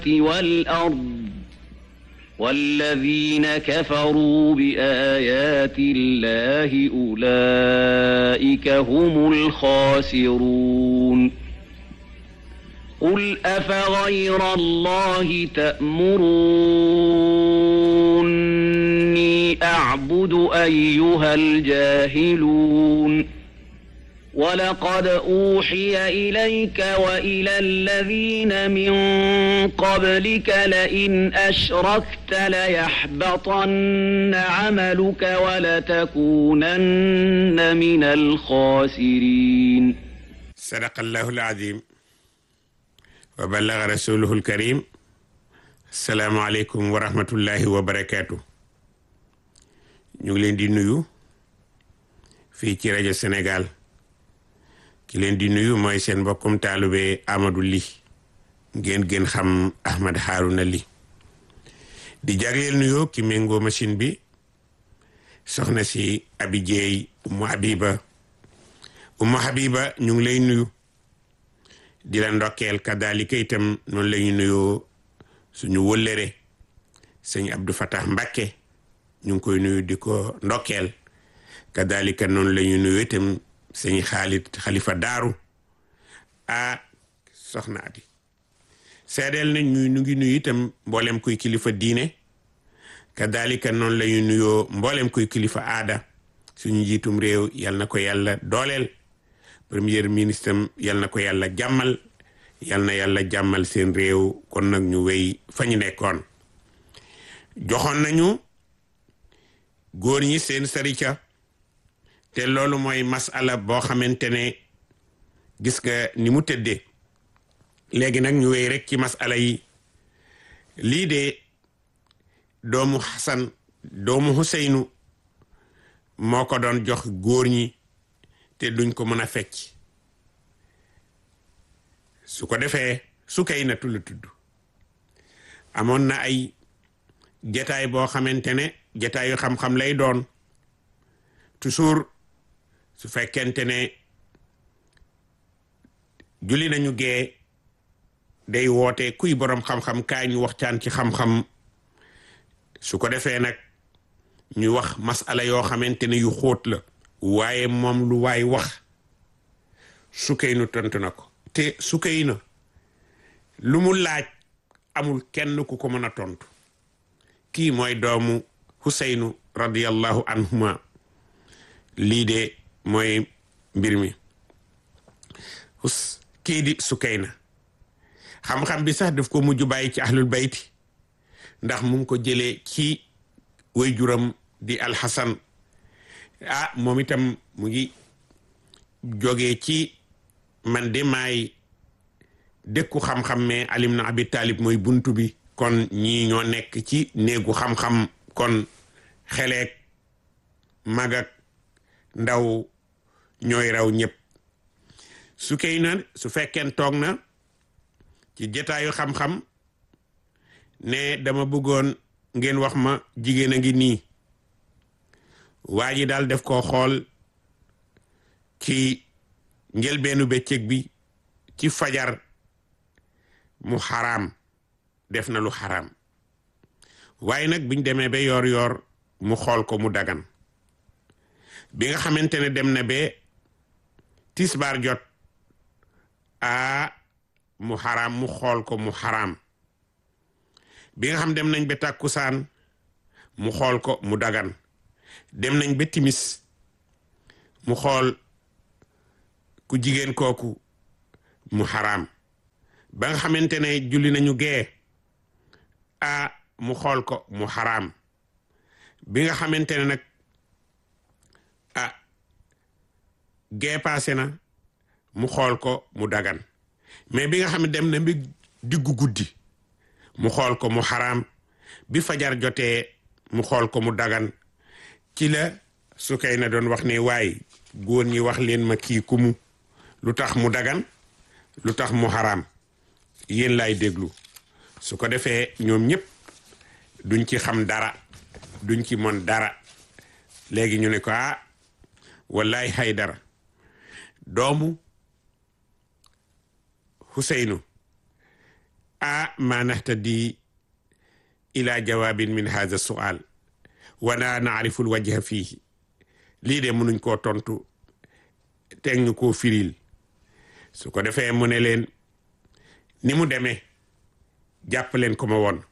والأرض والذين كفروا بآيات الله أولئك هم الخاسرون قل أفغير الله تأمروني أعبد أيها الجاهلون ولقد أوحي إليك وإلى الذين من قبلك لئن أشركت ليحبطن عملك ولتكونن من الخاسرين صدق الله العظيم وبلغ رسوله الكريم السلام عليكم ورحمة الله وبركاته ñu ngi leen di nuyu fii ci rajo Sénégal ki leen di nuyu mooy seen mbokkum taalube Amadou Ly ngeen gën xam Ahmad Harouna Ly di jagleel nuyoo ki méngoo machine bi soxna si Abi Jeey Umu Habiba Umu Habiba ñu ngi lay nuyu di la ndokkeel kadalika itam noonu la ñu nuyoo suñu wëllëre sëñ Abdou Fatah Mbakke ñu ngi koy nuyu di ko ndokkeel kadalika noonu la ñu nuyu itam sëñ Xaalit Xalifa Daaru a soxna Adi seedeel nañ ñu ñu ngi nuyu itam mboolem kuy kilifa diine kadalika noonu la ñu nuyoo mboolem kuy kilifa aada suñu njiitum réew yal na ko yàlla dooleel premier ministre am yal na ko yàlla jàmmal yal na yàlla jàmmal seen réew kon nag ñu wéy fa ñu nekkoon joxoon nañu góor ñi seen sarica te loolu mooy masala boo xamante ne gis nga ni mu tëddee léegi nag ñu wéy rek ci masala yi lii de doomu Xasan doomu Xuseynu moo ko doon jox góor ñi te duñ ko mën a fecc su ko defee su kay na tudd tudd amoon na ay jataay boo xamante ne jataayu xam-xam lay doon toujours su fekkente ne julli nañu gee day woote kuy boroom xam-xam kaay ñu waxtaan ci xam-xam su ko defee nag ñu wax masala yoo xamante ne yu xóot la waaye moom lu waay wax sukkay nu tontu na ko te sukkay na lu mu laaj amul kenn ku ko mën a tontu kii mooy doomu Huseynu radiyallahu anhuma lii de mooy mbir mi hus kii di Sukayna xam-xam bi sax daf ko mujj bàyyi ci ahlul bayti ndax mu ngi ko jëlee ci waajuram di alxasan ah moom itam mu ngi jógee ci man de maay dëkku xam-xam mais alim na abi talib mooy buntu bi kon ñii ñoo nekk ci néegu xam-xam kon xeleek magak ndaw ñooy raw ñëpp su kay na su fekkeen toog na ci jotaayu xam-xam ne dama bëggoon ngeen wax ma jigéen a ngi nii waa ji daal def koo xool ci njëlbeenu bëccëg bi ci fajar mu xaraam def na lu xaraam waaye nag biñ demee ba yoor yoor mu xool ko mu dagan bi nga xamante ne dem na ba tisbaar jot a mu xaraam mu xool ko mu xaraam bi nga xam dem nañ ba tàkkusaan mu xool ko mu dagan dem nañ ba timis mu xool ku jigéen kooku mu xaraam ba nga xamante ne julli nañu gee a mu xool ko mu xaraam bi nga xamante ne nag ah gee paase na mu xool ko mu dagan mais bi nga xam ne dem na bi diggu guddi mu xool ko mu xaraam bi fajar jotee mu xool ko mu dagan ci la su kay na doon wax ne waaye góor ñi wax leen ma kii ku mu lu tax mu dagan lu tax mu xaraam yéen laay déglu su ko defee ñoom ñëpp duñ ci xam dara duñ ci mon dara léegi ñu ne ko ah wallaay Haydara doomu Huseynu a ma nahtadi ila jawaabin min hadha sual wana naarifu lwajha fiihi lii de mënuñ koo tontu teg ñu koo firil su ko defee mu ne leen ni mu demee jàpp leen ko ma woon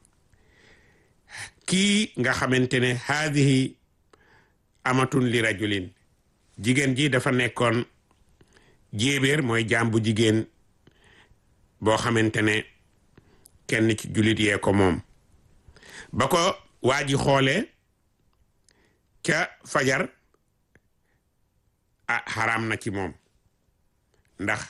kii nga xamante ne haadihi amatun li rajulin jigéen ji dafa nekkoon jéebéer mooy jaam bu jigéen boo xamante ne kenn ci jullit yee ko moom ba ko waa ji xoolee ca fajar ah xaraam na ci moom ndax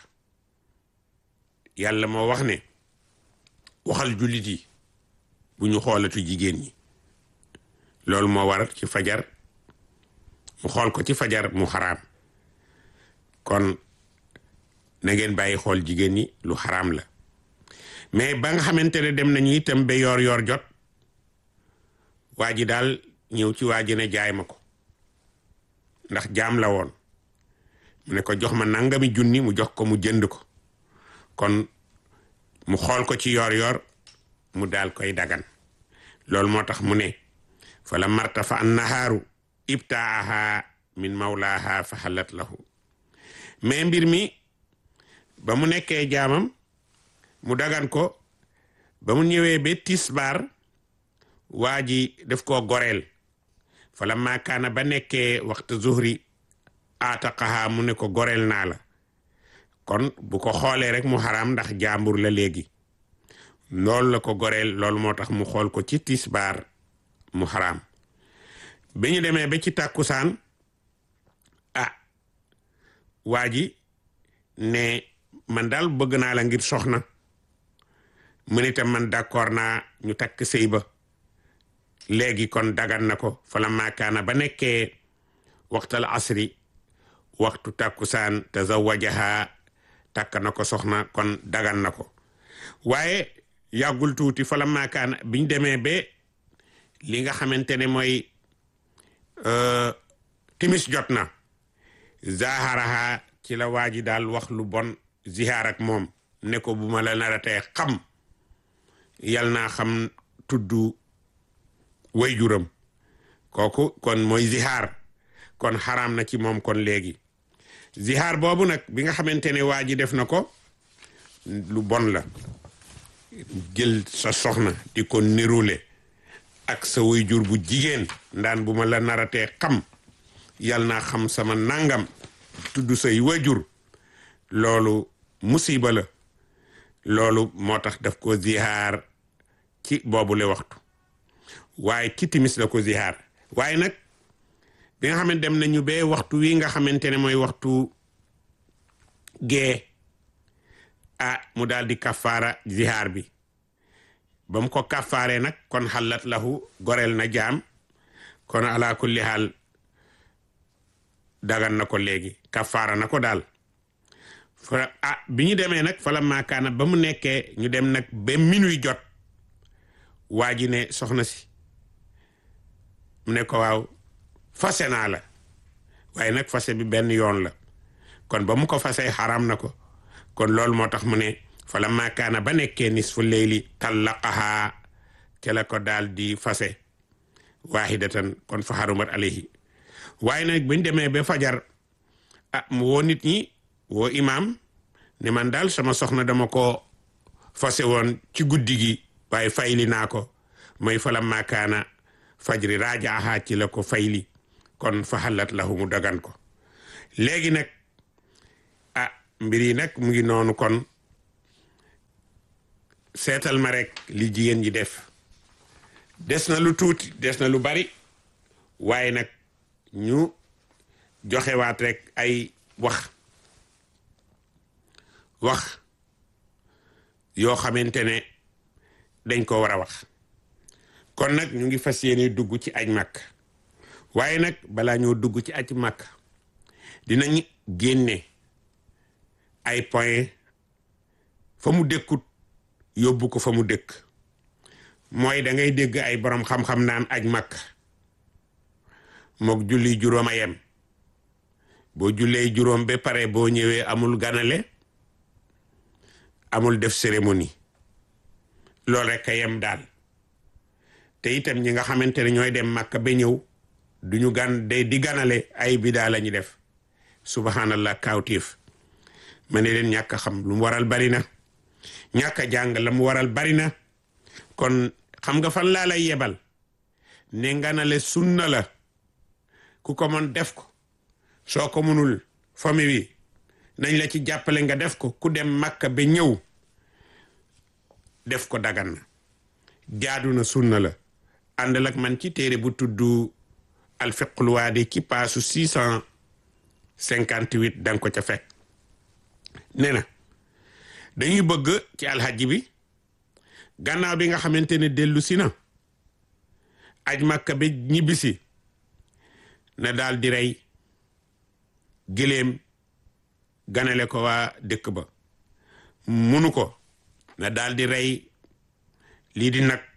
yàlla moo wax ne waxal jullit yi bu ñu xoolatu jigéen ñi loolu moo waral ci fajar mu xool ko ci fajar mu xaraam kon na ngeen bàyyi xool jigéen ñi lu xaraam la mais ba nga xamante ne dem nañu itam ba yoor yoor jot waa ji daal ñëw ci waa ji ne jaay ma ko ndax jaam la woon mu ne ko jox ma nangami junni mu jox ko mu jënd ko kon mu xool ko ci yoor yoor mu daal koy dagan loolu moo tax mu ne fa la marta fa an nahaaru ibtaaha min mawlaaha fa xalat lahu mais mbir mi ba mu nekkee jaamam mu dagan ko ba mu ñëwee ba tisbaar waa ji def koo goreel fa la maakaana ba nekkee waxtu zuhri aataqaha mu ne ko goreel naa la kon bu ko xoolee rek mu xaraam ndax jaambur la léegi loolu la ko goreel loolu moo tax mu xool ko ci tisbaar mu xaraam bi ñu demee ba ci tàkkusaan ah waa ji ne man daal bëgg naa la ngir soxna mu ne tam man d'accord naa ñu takk sëy ba léegi kon dagan na ko fala maakaana ba nekkee waxtal asri waxtu tàkkusaan tazawajaha takk na ko soxna kon dagan na ko waaye yàggul tuuti fala maakaana biñ demee ba li nga xamante ne mooy timis jot na zaharaha ci la waa ji daal wax lu bon zihaar ak moom ne ko bu ma la naratee xam yal naa xam tudd way juram kooku kon mooy zihaar kon xaraam na ci moom kon léegi zihaar boobu nag bi nga xamante ne waa ji def na ko lu bon la jël sa soxna di ko nirule ak sa way jur bu jigéen ndaan bu ma la naratee xam yal naa xam sama nangam tudd say wajur loolu musiba la loolu moo tax daf ko zihaar ci boobule waxtu waaye ci timis la ko zihaar waaye nag bi nga xamante dem nañu bee waxtu wi nga xamante ne mooy waxtu gee ah mu daal di kafaara zihaar bi ba mu ko kafaaree nag kon xalat lahu goreel na jaam kon ala kulli xaal dagan na ko léegi kafaara na ko daal fa ah bi ñu demee nag fala maakaana ba mu nekkee ñu dem nag ba minuit jot waa ji ne soxna si mu ne ko waaw fase naa la waaye nag fase bi benn yoon la kon ba mu ko fasee xaram na ko kon loolu moo tax mu ne fala maakaana ba nekkee nisfu leyli tallaqaha ca la ko daal di fase waahidatan kon fa xarumat alayhi waaye nag buñ demee ba fajar ah mu woo nit ñi woo imaam ne man daal sama soxna dama ko fase woon ci guddi gi waaye fayli naa ko mooy fala maakaana fajri rajaaha ci la ko fayli kon fa xalat lahu mu dagan ko léegi nag ah mbir yi nag mu ngi noonu kon seetal ma rek li jigéen ji def des na lu tuuti des na lu bari waaye nag ñu joxewaat rek ay wax wax yoo xamante ne dañ ko war a wax kon nag ñu ngi fas yéene dugg ci aj màkk waaye nag balaa ñoo dugg ci aj màkk dinañ génne ay point fa mu dëkkut yóbbu ko fa mu dëkk mooy da ngay dégg ay borom xam-xam naan aj màkk mook julli juróom a yem boo jullee juróom ba pare boo ñëwee amul ganale amul def cérémonie loolu rek a yem daal te itam ñi nga xamante ne ñooy dem Makka ba ñëw duñu gan day di ganale ay bidaa la ñu def subhanallah kawtiif ma ne leen ñàkk a xam lu mu waral bari na ñàkk a jàng la mu waral bari na kon xam nga fan laa lay yebal ne nganale sunna la ku ko mën def ko soo ko mënul famille bi nañ la ci jàppale nga def ko ku dem Makka ba ñëw def ko dagan na jaadu na sunna la àndal ak man ci téere bu tudd alfiqul waadi ci paasu six cent cinquante huit danga ko ca fekk nee na dañuy bëgg ci alxajji bi gannaaw bi nga xamante ne dellu si na aj Makka ba ñibbisi na daal di rey gëléem ganale ko waa dëkk ba munu ko na daal di rey lii di nag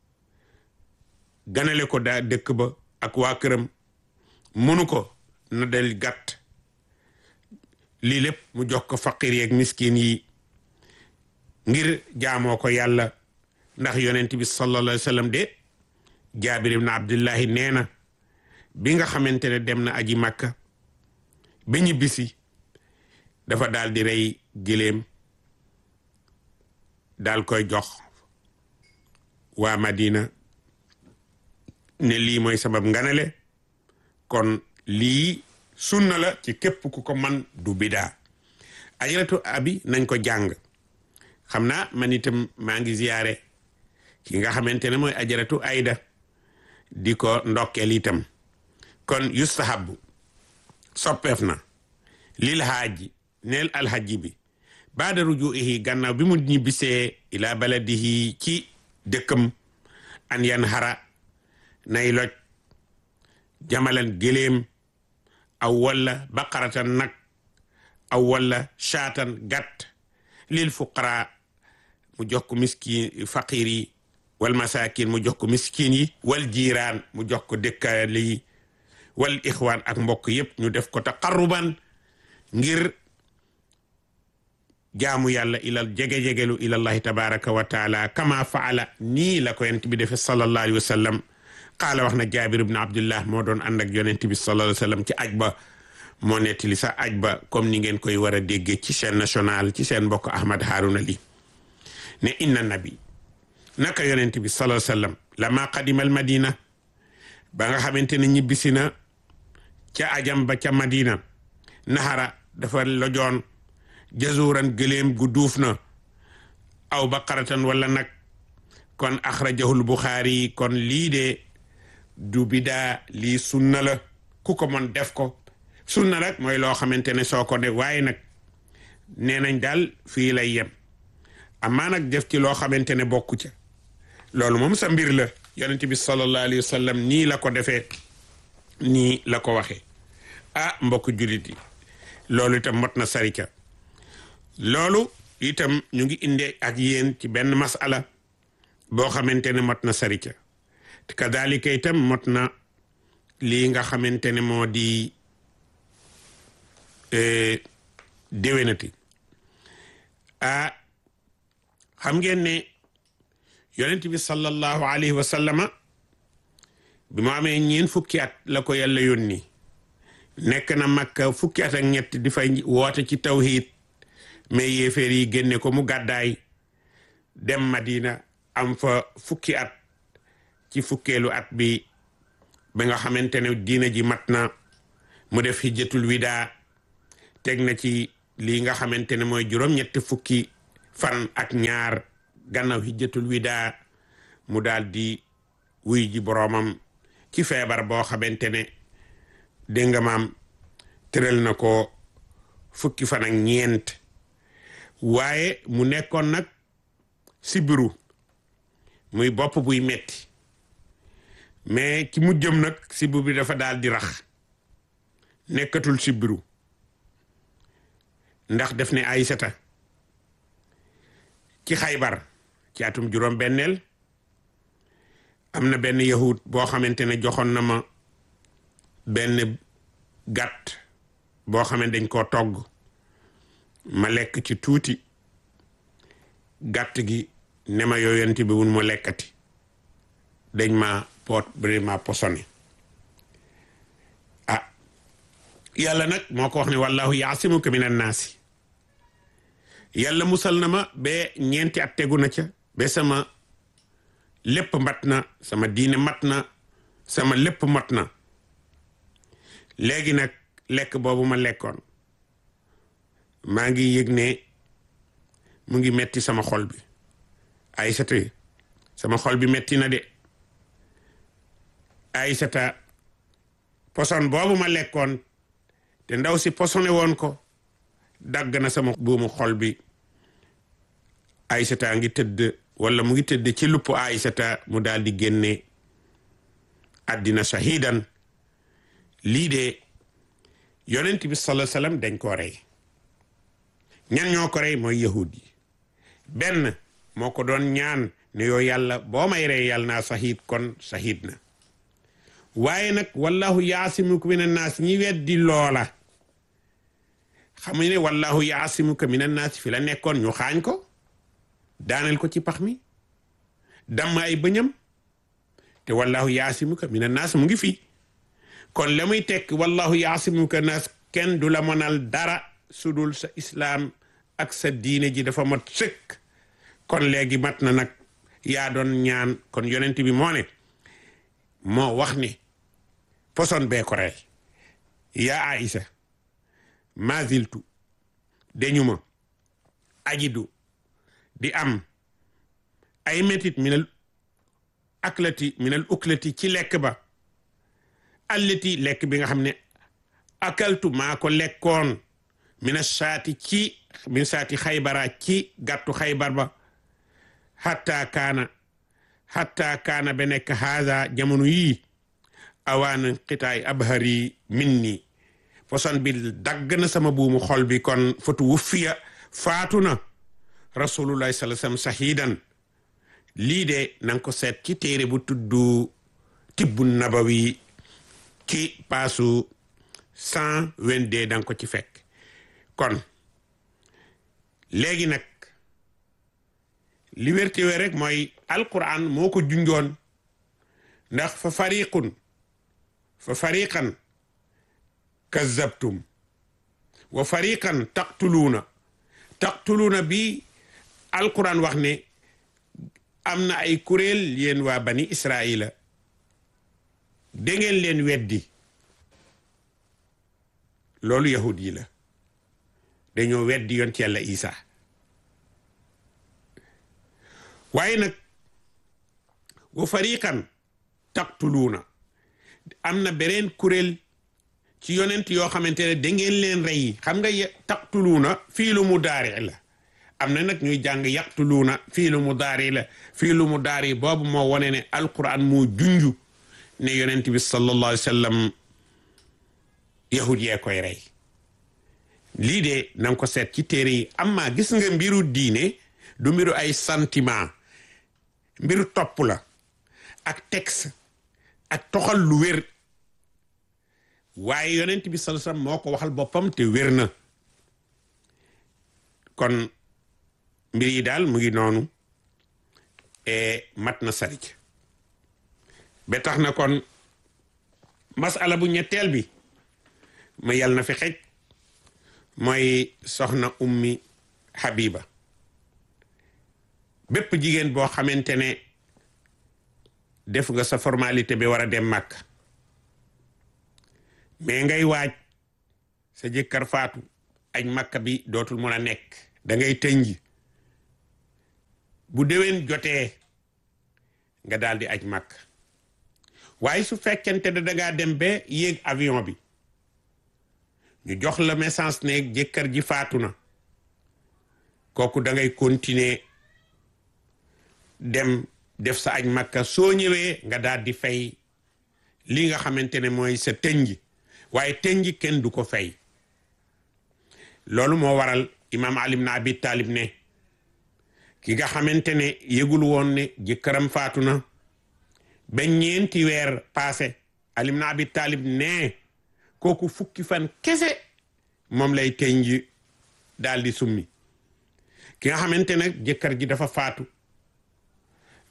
ganale ko daa dëkk ba ak waa këram munu ko na del gàtt lii lépp mu jox ko faqir yeeg miskin yi ngir jaamoo ko yàlla ndax yonent bi sallallahu alayhi wa sallam de jaabir ibn abdullahi nee na bi nga xamante ne dem na aji makka ba ñibbisi dafa daal di rey giléem daal koy jox waa madina ne lii mooy sabab nganale kon lii sunna la ci képp ku ko man du bidaa ajaratu abi nañ ko jàng xam naa man itam maa ngi ziyaare ki nga xamante ne mooy ajaratu ayda di ko ndokkeel itam kon yustahabu soppeef na lil haaji neel alhaji bi baada rujuihi gannaaw bi mu ñibbisee ila baladihi ci dëkkam an yan xara nay loj jamalan géléem aw walla baqaratan nag aw walla shaatan gàtt lil fuqara mu jox ko miskin faqir yi wal masakin mu jox ko miskin yi wal jiiraan mu jox ko dëkkaale yi wal ixwaan ak mbokk yépp ñu def ko taqarruban ngir jaamu yàlla ilal jege-jegelu ilallahi tabaraka wa taala kama faala nii la ko yonent bi defe sallallahu alayhi wa sallam qaala wax na jaabir ibn abdullah moo doon ànd ak yonent bi sallallahu alayhi wa sallam ci aj ba moo nettali sa aj ba comme ni ngeen koy war a déggee ci chaîne nationale ci seen mbokk ahmad haruna li ne inna nabi naka yonent bi sallallahu alayhi wa sallam lama qadima al madina ba nga xamante ne ñibbisi na ca ajam ba ca madina naxara dafa lojoon jazuran gëléem gu duuf na aw baqaratan wala nag kon axrajahul buxaari kon lii de du bidaa lii sunna la ku ko mën def ko sunna rek mooy loo xamante ne soo ko def waaye nag nee nañ daal fii lay yem amaa nag def ci loo xamante ne bokku ca loolu moom sa mbir la yonent bi sallallahu alayhi wa sallam nii la ko defee nii la ko waxee ah mbokk jullit yi loolu itam mot na sarika loolu itam ñu ngi indi ak yéen ci benn masala boo xamante ne mot na sarika te kadalika itam mot na lii nga xamante ne moo di déwénati ah xam ngeen ne yonent bi sallallahu alayhi wa sallama bi mu amee ñeen fukki at la ko yàlla yónni nekk na makka fukki at ak ñett di fay woote ci tawhid mais yéeféer yi génne ko mu gàddaay dem madina am fa fukki at ci fukkeelu at bi ba nga xamante ne diina ji mat na mu def hijjatul wida teg na ci lii nga xamante ne mooy juróom-ñetti fukki fan ak ñaar gannaaw hijjatul wida mu daal di wuy ji boroomam ci feebar boo xamante ne dégg nga maam tëral na ko fukki fan ak ñeent waaye mu nekkoon nag sibiru muy bopp buy metti mais ci mu jëm nag sibiru bi dafa daal di rax nekkatul sibiru ndax def ne Aysata ci xaybar ci atum juróom benneel am na benn yahud boo xamante ne joxoon na ma benn gàtt boo xamante dañ koo togg ma lekk ci tuuti gàtt gi ne ma yonent bi wun mu lekkati dañ ma poot bari ma posone ah yàlla nag moo ko wax ne wallahu yaasimuka min annaasi yàlla musal na ma ba ñeenti at tegu na ca ba sama lépp mat na sama diine mat na sama lépp mat na léegi nag lekk boobu ma lekkoon maa ngi yëg ne mu ngi metti sama xol bi Aysata sama xol bi metti na de Aysata poson boobu ma lekkoon te ndaw si posone woon ko dagg na sama buumu xol bi Aysata ngi tëdd wala mu ngi tëdd ci lupp Aysata mu daal di génne àddina shahidan lii de yonent bi sallallahu alayhi wasallam dañ koo rey ñan ñoo ko rey mooy yahud yi benn moo ko doon ñaan ne yoo yàlla boo may rey yàlla naa sahid kon sahid na waaye nag wallahu yaasimuka min annaas ñi weddi loola xamuñu ne wallahu yaasimuka min annaas fi la nekkoon ñu xaañ ko daaneel ko ci pax mi damm ay bëñam te wallahu yaasimuka min annaas mu ngi fi kon la muy tekk wallahu yaasimuka naas kenn du la mënal dara sudul sa islaam ak sa diine ji dafa mat sëkk kon léegi mat na nag yaa doon ñaan kon yonent bi moo ne moo wax ni poson bee ko rey yaa Aïsa maziltu dañu ma ajidu di am ay métit minal aklati minal uklati ci lekk ba allati lekk bi nga xam ne akaltu maa ko lekkoon mina saati ci min saati xaybara ci gàttu xaybar ba hatta kaana hatta kaana ba nekk haada jamono yii awaana xitaay abhari minni poson bi dagg na sama buumu xol bi kon fatu wuffiya faatu na rasulullahi sallallahu alayhi wasallam sahidan lii de nanga ko seet ci téere bu tuddu tibbu nabawi ci paasu cent vingt-deux danga ko ci fekk kon léegi nag li wérte wee rek mooy alquran moo ko junjoon ndax fa fariqun fa fariqan kazzabtum wa fariqan taqtuluuna taqtuluuna bi alquran wax ne am na ay kuréel yéen waa bani israila da ngeen leen weddi loolu yahud yi la dañoo weddi yonent yàlla isa waaye nag wa fariqan taqtuluuna am na beneen kuréel ci yonent yoo xamante ne da ngeen leen rey xam nga taqtuluuna fii lu mu daari la am na nag ñuy jàng yaqtuluuna fii lu mu daari la fii lu mu daari boobu moo wone ne alquran moo junju ne yonent bi sallallahu alayhi wa sallam yahud yee koy rey lii de na nga ko seet ci téere yi amma gis nga mbiru diine du mbiru ay sentiment mbiru topp la ak texte ak toxal lu wér waaye yonent bi sallallahu alayhi wasallam moo ko waxal boppam te wér na kon mbir yi daal mu ngi noonu e mat na sarij ba tax na kon masala bu ñetteel bi ma yàlla na fi xej mooy soxna ummi Habiba bépp jigéen boo xamante ne def nga sa formalité bi war a dem màkk mais ngay waaj sa jëkkër faatu aj màkk bi dootul mun a nekk da ngay tënji bu déwén jotee nga daal di aj màkk waaye su fekkente ne dangaa dem ba yéeg avion bi ñu jox la message ne jëkkër ji faatu na kooku da ngay continuer dem def sa aj makka soo ñëwee nga daal di fay li nga xamante ne mooy sa tënji waaye tënji kenn du ko fay loolu moo waral imam Ali ibn Abi Talib ne ki nga xamante ne yëgul woon ne jëkkëram faatu na ba ñeenti weer passé Ali ibn Abi Talib ne kooku fukki fan kese moom lay tënji daal di summi ki nga xamante ne jëkkër ji dafa faatu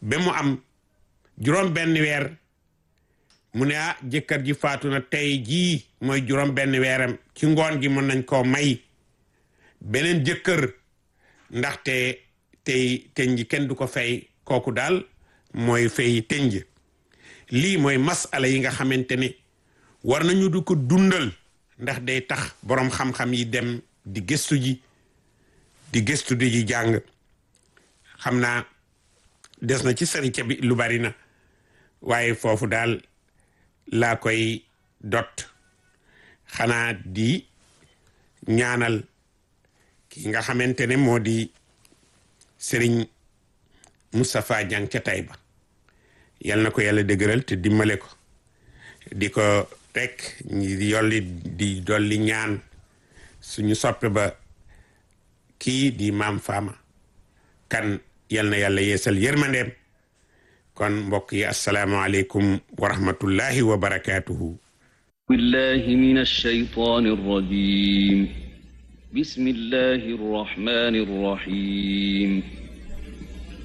ba mu am juróom benn weer mu ne ah jëkkër ji faatu na tey jii mooy juróom benn weeram ci ngoon gi mën nañ koo may beneen jëkkër ndaxte tey teñ ji kenn du ko fay kooku daal mooy fay teñ ji lii mooy masala yi nga xamante ne war nañu du ko dundal ndax day tax boroom xam-xam yi dem di gëstu ji di gëstu di ji jàng xam naa des na ci sarica bi lu bari na waaye foofu daal laa koy dot xanaa di ñaanal ki nga xamante ne moo di Sëriñ Moustapha Diang ca Taïba yal na ko yàlla dëgëral te dimbale ko di ko rek ñi yolli di dolli ñaan suñu soppe ba kii di maam Fama kan yal na yàlla yeesal yërmandeem kon mbokk yi asalaamaaleykum wa rahmatullahi wa barakaatuhu بالله من الشيطان الرجيم بسم الله الرحمن الرحيم